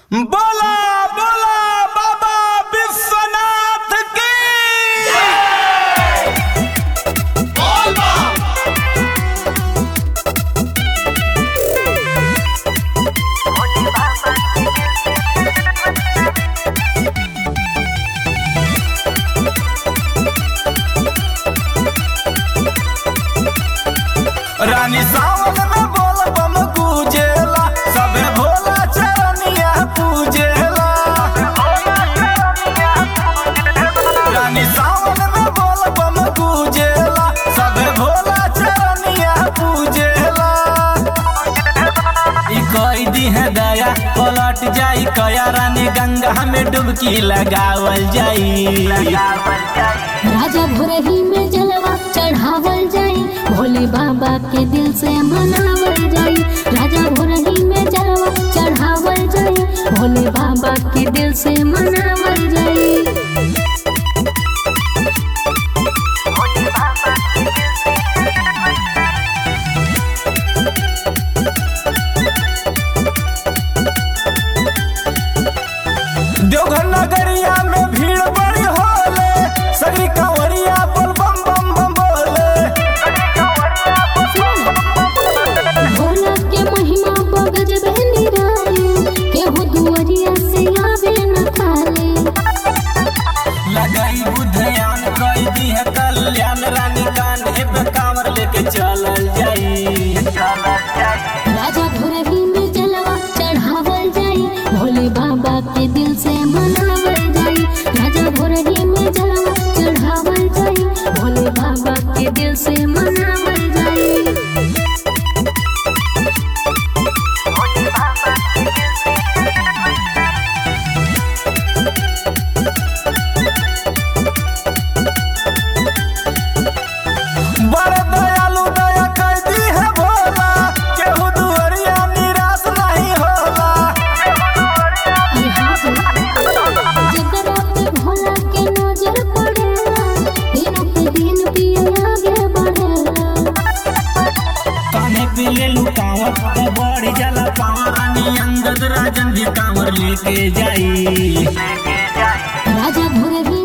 बोला बोला बाबा विश्वनाथ की रानी सावन में बोल बम पूजेला सबे भोला चरनिया पूजेला रानी सावन में बोल बम पूजेला सबे भोला चरनिया पूजेला ई कोई दी है दया पलट जाई कया रानी गंगा में डुबकी लगावल जाई राजा भोरही में जलवा चढ़ावल जाई भोले बाबा के दिल से मनावल जाई राजा भोरही में जलवा चढ़ावल जाई भोले बाबा के दिल से मनावल जाई देवघर नगरिया में भीड़ बड़ी होले सगरी कंवरिया बोल बम बम बम बोले भोला के महिमा बगज बहनी रानी केहू दुआरिया से आवे न खाले लगाई बुधयान कई दी है कल्याण रानी कान्हे पे कांवर लेके चलल जाई राजा भोरही में जलवा चढ़ावल जाई भोले बाबा के दिल से मनावल जाई राजा भोरही में जलवा चढ़ावल जाई भोले बाबा के दिल से मनावल जाई बड़े दयालु दया कर दी है भोला केहू दुआरिया निराश नहीं होला जेकरा पे भोला के नजर पड़ेला दिनों पे दिन पिया आगे बढ़ेला कान्हे पे ले लू कांवर तो बड़ी जला पावर रानी अंगद राजन भी कांवर लेके जाई राजा भोरही